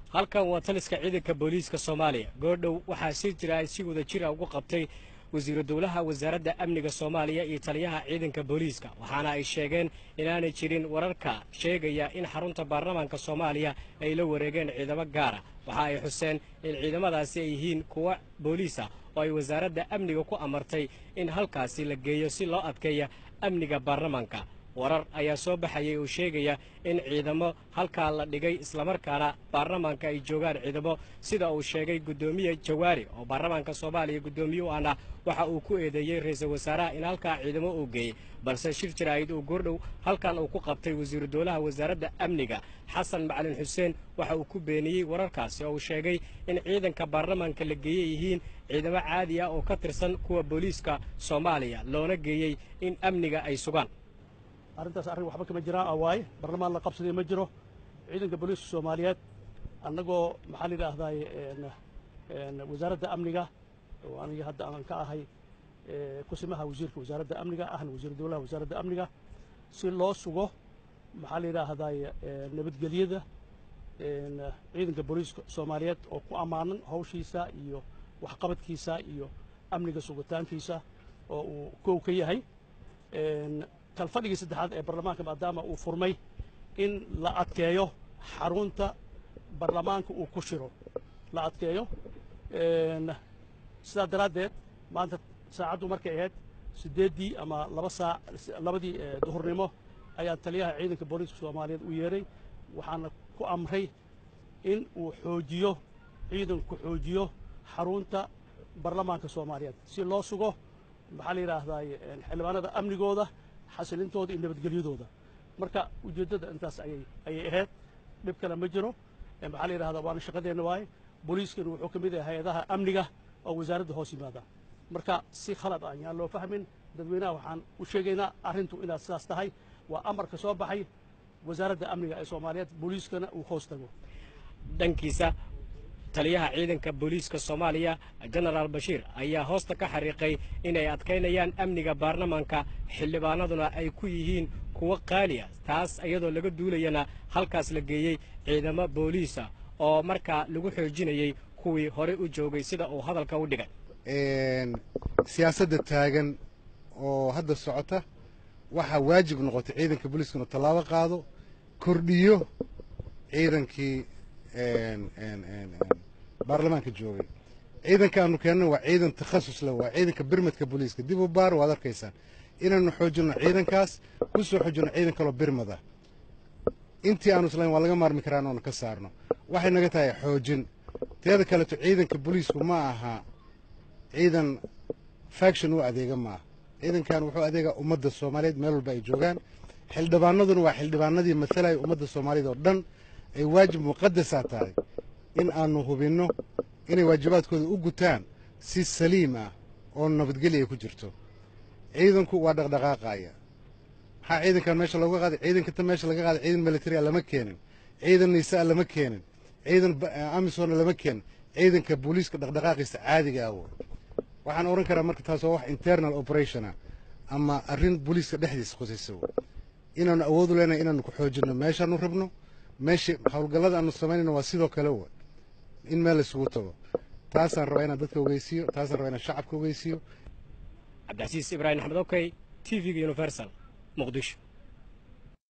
halkan waa taliska ciidanka booliiska soomaaliya goordhow waxaa si jira ay si wada jira ugu qabtay wasiiru dowlaha wasaaradda amniga soomaaliya iyo taliyaha ciidanka booliiska waxaana ay sheegeen inaanay jirin wararka sheegaya in xarunta baarlamaanka soomaaliya ay la wareegeen ciidamo gaara waxa ay xuseen in ciidamadaasi ay yihiin kuwo booliisa oo ay wasaaradda amniga ku amartay in halkaasi la geeyo si loo adkeeya amniga baarlamaanka warar ayaa soo baxayay oo sheegaya in ciidamo halkaa la dhigay islamarkaana baarlamaanka ay joogaan ciidamo sida uu sheegay guddoomiye jawaari oo baarlamaanka soomaaliya guddoomiye u ahna waxa uu ku eedeeyey ra-iisul wasaaraha in halkaa ciidamo uu geeyey balse shir jaraa'id uu goordhow halkan uu ku qabtay wasiiru dowlaha wasaaradda amniga xasan macalin xuseen waxa uu ku beeniyey wararkaasi oo uu sheegay in ciidanka baarlamaanka la geeyey yihiin ciidamo caadi ah oo ka tirsan kuwa booliiska soomaaliya loona geeyey in amniga ay sugaan arrintaas arrin waxba kama jiraan a waaye barlamaan la qabsaday ma jiro ciidanka booliiska soomaaliyeed annagoo maxaa la yidhaahdaay wasaaradda amniga oo aniga hadda aan ka ahay kusimaha wasiirka wasaaradda amniga ahna wasiiru dowlaha wasaaradda amniga si loo sugo maxaa la yidhaahdaay nabadgelyada ciidanka booliiska soomaaliyeed oo ku ammaanan hawshiisa iyo waxqabadkiisa iyo amniga sugitaankiisa oo uu kow ka yahay kalfadhigii saddexaad ee barlamaanka maadaama uu furmay in la adkeeyo xarunta barlamaanka uu ku shiro la adkeeyo sidaa daraaddeed maanta saacaddu markay ahayd siddeeddii ama laba saac labadii duhurnimo ayaa taliyaha ciidanka booliiska soomaaliyeed u yeedhay waxaana ku amray in uu xoojiyo ciidanku xoojiyo xarunta barlamaanka soomaaliyeed si loo sugo maxaa la yidhaahdaay xildhibaanada amnigooda xasilintooda iyo nabadgelyadooda marka ujeeddada intaas ayay ayay ahayd dhib kale ma jiro maxaa la yidhahdaa waana shaqadeenna waaye booliiskana wuxuu ka mid yahay hay-adaha amniga oo wasaaradda hoos yimaada marka si khalad ah yaan loo fahmin dadweynaha waxaan u sheegaynaa arrintu inaad sidaas tahay waa amarka soo baxay wasaaradda amniga ee soomaaliyeed booliiskana uu hoos tago dhankiisa taliyaha ciidanka booliiska soomaaliya jenaraal bashiir ayaa hoosta ka xariiqay inay adkaynayaan amniga baarlamaanka xildhibaanaduna ay ku yihiin kuwo qaali ah taas iyadoo laga duulayana halkaas la geeyey ciidamo booliisa oo markaa lagu xoojinayey kuwii horey u joogay sida uu hadalka u dhigay siyaasadda taagan oo hadda socota waxaa waajib noqotay ciidanka booliiska inuu tallaabo qaado kordhiyo ciidankii baarlamaanka joogay ciidanka aanu keenna waa ciidan takhasus leh waa ciidanka birmadka booliiska dib u baar waad arkaysaan inaanu xoojinno ciidankaas ku soo xoojinno ciidan kaloo birmad ah intii aanu islayn waa laga maarmi karaa inaanu ka saarno waxay naga tahay xoojin teeda kaleeto ciidanka booliisku ma aha ciidan faction u adeega maaha ciidankan wuxuu adeegaa ummadda soomaaliyeed meel walba ay joogaan xildhibaanaduna waa xildhibaanadii matalaya ummadda soomaaliyeed oo dhan ay waajib muqadasaa tahay in aanu hubinno inay waajibaadkooda u gutaan si saliim ah oo nabadgelya ay ku jirto ciidanku waa dhaqdhaqaaqaya maxaa ciidankan meesha looga qaaday ciidankata meesha laga qaaday ciidan militaria lama keenin ciidan nisaa lama keenin ciidan amisona lama keenin ciidanka booliiska dhaqdhaqaaqiisa caadiga ah waxaan oran karaa marka taas waa wax internal operationa ama arrin booliiska dhexdiisa khusaysa inaanu awood u leenahay inaanu ku xoojinno meeshaanu rabno meesha howlgallada aanu samaynayno waa sidoo kale wa in meel isugu tago taasaan rabaa inaan dadka ogeysiiyo taasaan rabaa inaan shacabka ogeysiiyo cabdicasiis ibraahim axmed okey t v-ga universal muqdisho